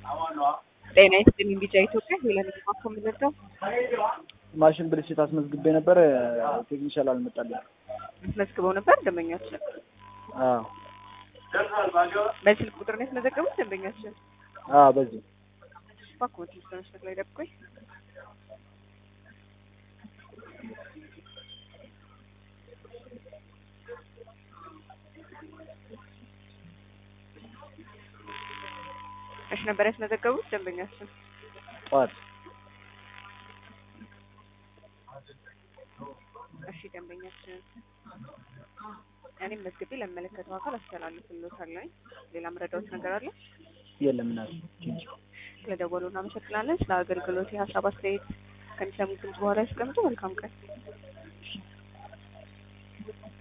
ጤና ይስጥልኝ ቢጫ ኢትዮጵያ ሄለን ማኮ የምንለው ማሽን ብልሽት አስመዝግቤ ነበር። ቴክኒሻል አልመጣልኝ። አስመዝግበው ነበር ደንበኛችን። አዎ በስልክ ቁጥር ነው የተመዘገቡት ደንበኛችን። አዎ፣ በዚህ እባክዎ ትንሽ በመስመር ላይ ጠብቁኝ። እሺ ነበር ያስመዘገቡት ደንበኛችን። ጠዋት እሺ ደንበኛችን እኔም መዝግቤ ለሚመለከተው አካል አስተላልፍልዎታለሁ። ሌላ መረዳዎት ነገር አለ? የለም ና ስለደወሉ እናመሰግናለን። ስለ አገልግሎት የሀሳብ አስተያየት ከሚሰሙት ድምጽ በኋላ ያስቀምጡ። መልካም ቀን።